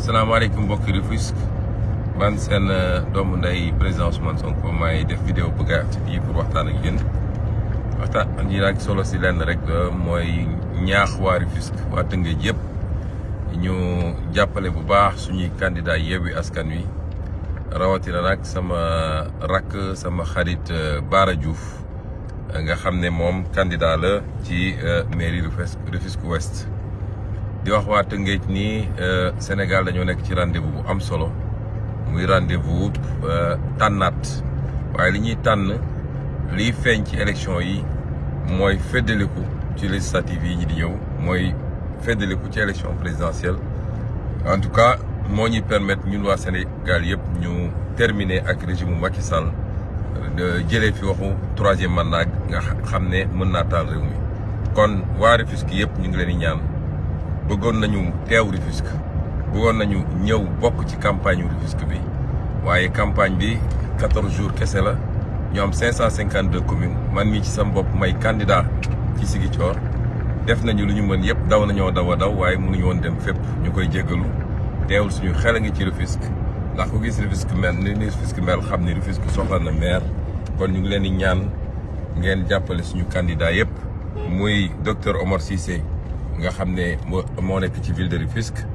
salaamaaleykum mbokki Rufisque man seen doomu ndey président Ousmane Sonko maay def vidéo bu gàtt bii pour waxtaan ak yéen waxtaan yi nag solo si lenn rek mooy ñaax waa Rufisque waa Tëngéej yëpp ñu jàppale bu baax suñuy candidat Yewwi Askan Wi rawatina nag sama rakk sama xarit Bara Diouf nga xam ne moom candidat la ci mairie Rufisque Rufisque Ouest di wax waa Tëngéej nii Sénégal dañoo nekk ci rendez-vous bu am solo muy rendez-vous tànnaat waaye li ñuy tànn liy feeñ ci élection yi mooy feddaliku ci législative yi ñi di ñëw mooy feddaliku ci élection présidentielle en tout cas moo ñuy permettre ñun waa Sénégal yëpp ñu terminer ak régime mu Macky Sall jëlee fi waxu troisième mandat nga xam ne mën naa taal réew mi kon waa Rufisque yëpp ñu ngi leen di ñaan bëggoon nañu teew Rufisque bëggoon nañu ñëw bokk ci campagne Rufisque bi waaye campagne bi quatorze jours kese la ñu am cinq cent cinquante deux communes man mii ci sama bopp may candidat ci Ziguinchor def nañu lu ñu mën yëpp daw nañoo daw a daw waaye mënuñu woon dem fépp ñu koy jéggalu teewul suñu xel a ngi ci Rufisque ndax ku gis Rufisque mel ni ni Rufisque mel xam ni Rufisque soxla na maire kon ñu ngi leen di ñaan ngeen jàppale suñu candidat yëpp muy docteur Omar Cissé nga xam ne moo moo nekk ci ville de Rufisque